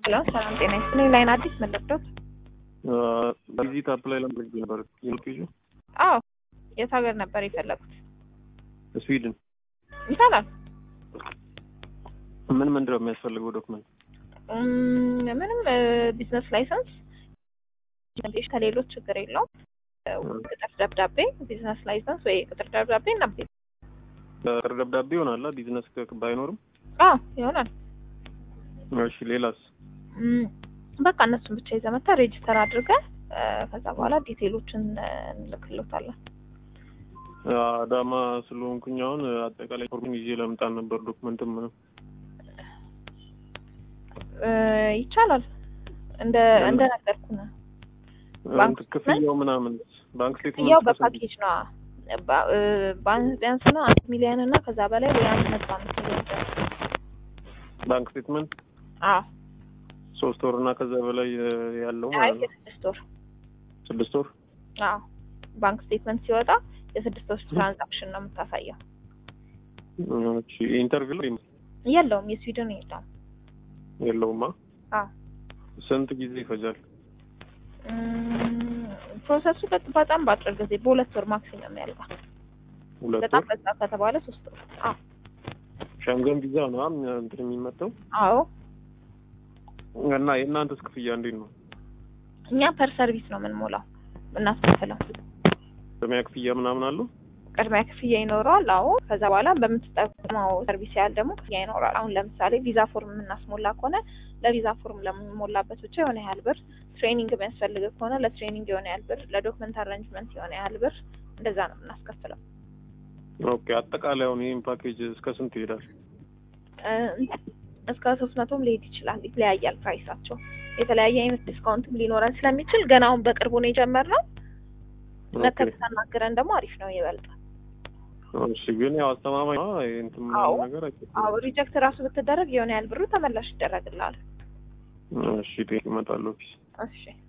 ሄሎ ሰላም ጤና ይስጥልኝ። ላይን አዲስ መለብዶት ቪዚት አፕላይ ለማድረግ ነበር የምትይዙ? አዎ የት ሀገር ነበር የፈለጉት? ስዊድን። ይቻላል። ምን ምንድን ነው የሚያስፈልገው ዶክመንት? እም፣ ምንም ቢዝነስ ላይሰንስ ከሌሎች ችግር የለውም። ቅጥር ደብዳቤ፣ ቢዝነስ ላይሰንስ ወይ ቅጥር ደብዳቤ እና ቅጥር ደብዳቤ ይሆናል ቢዝነስ ባይኖርም። አዎ ይሆናል። እሺ ሌላስ? እም፣ በቃ እነሱን ብቻ ይዘህ መተህ ሬጅስተር አድርገህ ከዛ በኋላ ዲቴይሎችን እንልክሎታለን። አዳማ ስለሆንኩኝ አሁን አጠቃላይ ፎርሙን ይዤ ለምጣት ነበር ዶክመንትም ምንም እ፣ ይቻላል እንደ እንደ ነገርኩህ ነው። ባንክ ክፍያው ምናምን ባንክ ስቴትመንት ያው በፓኬጅ ነው። ባ- እ፣ ባን- ቢያንስ ነው አንድ ሚሊዮን እና ከዛ በላይ ወይ አንድ ነጥብ አምስት ሚሊዮን ድረስ። ባንክ ስቴትመንት አዎ ሶስት ወር እና ከዛ በላይ ያለው አይ ማለት ነው። የስድስት ወር ስድስት ወር አዎ ባንክ ስቴትመንት ሲወጣ የስድስት ወር ትራንዛክሽን ነው የምታሳየው። እሺ ኢንተርቪው ላይ የለውም የስዊድን የለውም። የለውማ። አዎ ስንት ጊዜ ይፈጃል? እም፣ ፕሮሰሱ በጥ- በጣም በአጭር ጊዜ በሁለት ወር ማክሲመም ያልቃል። ሁለት በጣም ወር። በዛ ከተባለ ሶስት ወር። አዎ ሸንገን ቪዛ ነው አም እንትን የሚመጣው አዎ እና የእናንተስ ክፍያ እንዴት ነው? እኛ ፐር ሰርቪስ ነው የምንሞላው እናስከፍለው። ቅድሚያ ክፍያ ምናምን አለው? ቅድሚያ ክፍያ ይኖረዋል። አዎ ከዛ በኋላ በምትጠቀመው ሰርቪስ ያህል ደግሞ ክፍያ ይኖራል። አሁን ለምሳሌ ቪዛ ፎርም የምናስሞላ ከሆነ ለቪዛ ፎርም ለምንሞላበት ብቻ የሆነ ያህል ብር፣ ትሬኒንግ የሚያስፈልግ ከሆነ ለትሬኒንግ የሆነ ያህል ብር፣ ለዶክመንት አሬንጅመንት የሆነ ያህል ብር፣ እንደዛ ነው የምናስከፍለው። ኦኬ አጠቃላይ አሁን ይህን ፓኬጅ እስከ ስንት ይሄዳል? እ፣ እስከ ሶስት መቶም ሊሄድ ይችላል። ይለያያል ፕራይሳቸው። የተለያየ አይነት ዲስካውንትም ሊኖረን ስለሚችል ገና አሁን በቅርቡ ነው የጀመርነው። ኦኬ መተህ ብታናግረን ደግሞ አሪፍ ነው ይበልጣል። እሺ ግን ያው አስተማማኝ ነው ይሄ እንትን ምናምን አዎ። ነገር አይደለም። አዎ ሪጀክት ራሱ ብትደረግ የሆነ ያህል ብሩ ተመላሽ ይደረግልሃል። እሺ ቴክ እመጣለሁ ኦፊስ እሺ